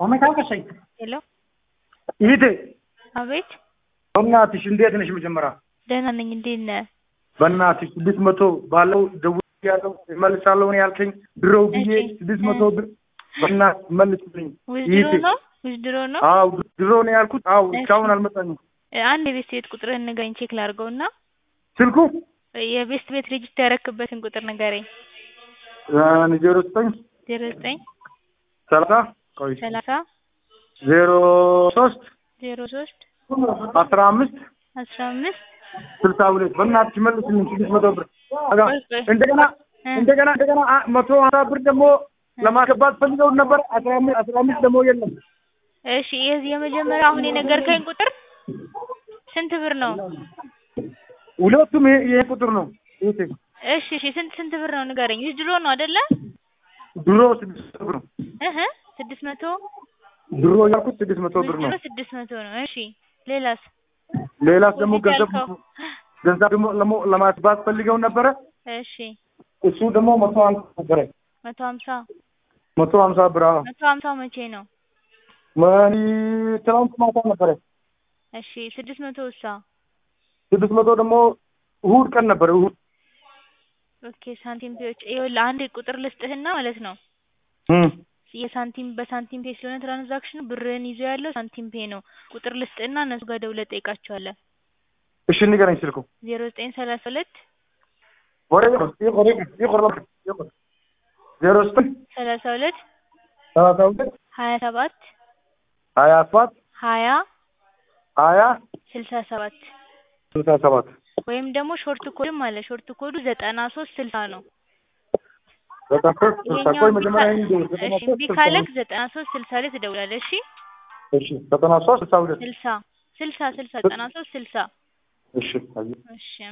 አመካከሰኝ ሄሎ ይሄ አቤት በእናትሽ እንዴት ነሽ? መጀመሪያ ደህና ነኝ። እንዴት ነህ? በእናትሽ ስድስት መቶ ባለው ደውዬ ያለው እመልሳለሁ ነው ያልከኝ። ድሮው ብዬ እሺ። ስድስት መቶ ብር በእናትሽ መልስልኝ። ውዝድሮ ነው ውዝድሮ ነው። አዎ ድሮ ነው ያልኩት። አዎ እሺ። እስካሁን አልመጣኝም። አንድ የቤት ቤት ቁጥርህን ንገረኝ ቼክ ላድርገው እና ስልኩ የቤት ቤት ሬጅስተር ያረክበትን ቁጥር ንገረኝ። ዜሮ ዘጠኝ ዜሮ ዘጠኝ ሰላሳ ቆይ ሰላሳ ዜሮ ሶስት ዜሮ ሶስት አስራ አምስት አስራ አምስት ስልሳ ሁለት በእናትሽ መልስልኝ ስድስት መቶ ብር አጋ ቆይ ቆይ እንደገና እ እንደገና እንደገና አ- መቶ ሀምሳ ብር ደግሞ ለማስገባት ፈልገው ነበር። አስራ አምስት አስራ አምስት ደግሞ የለም። እሺ የዚህ የመጀመሪያ አሁን የነገርከኝ ቁጥር ስንት ብር ነው? ሁለቱም ይሄ ይሄ ቁጥር ነው። ይሄ እሺ እሺ ስንት ስንት ብር ነው ንገረኝ። ውዝድሮ ነው አይደለ? ድሮ ስድስት መቶ ብር ነው። እህ ስድስት መቶ ድሮ ያልኩት ስድስት መቶ ብር ነው። ውዝድሮ ስድስት መቶ ነው። እሺ ሌላስ? ሌላስ ደግሞ ውዝድ ገንዘብ ያልከው? ገንዘብ ደግሞ ለሞ- ለማስባት ፈልገው ነበረ። እሺ እሱ ደግሞ መቶ ሀምሳ ነበረ። መቶ ሀምሳ መቶ ሀምሳ ብር አዎ። መቶ ሀምሳው መቼ ነው? መኒ ትናንት ማታ ነበረ። እሺ ስድስት መቶ ውሳ ስድስት መቶ ደግሞ እሁድ ቀን ነበረ። እሁድ ኦኬ ሳንቲም ፔዎች ይኸውልህ አንድ ቁጥር ልስጥህና ማለት ነው እም የሳንቲም በሳንቲም ፔ ስለሆነ ትራንዛክሽኑ ብርህን ይዞ ያለው ሳንቲም ፔ ነው። ቁጥር ልስጥህና እነሱ ጋር ደውለህ ጠይቃቸዋለህ። እሺ ንገረኝ ስልኩ ዜሮ ዘጠኝ ሰላሳ ሁለት ወሬ ይቆር ይቆር ይቆር ይቆር ዜሮ ዘጠኝ ሰላሳ ሁለት ሰላሳ ሁለት ሀያ ሰባት ሀያ ሰባት ሀያ ሀያ ስልሳ ሰባት ስልሳ ሰባት ወይም ደግሞ ሾርት ኮድም አለ። ሾርት ኮዱ ዘጠና ሶስት ስልሳ ነው። ዘጠና ሶስት ስልሳ ይሄኛው ቆይ እምቢ መጀመሪያ ካለ- ይሄን ዘጠና እሺ ሶስት እምቢ ስልሳ ካለክ ሁለት ዘጠና ሶስት ስልሳ ላይ ትደውላለህ። እሺ እሺ ዘጠና ሶስት ስልሳ ሁለት ስልሳ ስልሳ ስልሳ ዘጠና ሶስት ስልሳ እሺ አየህ እሺ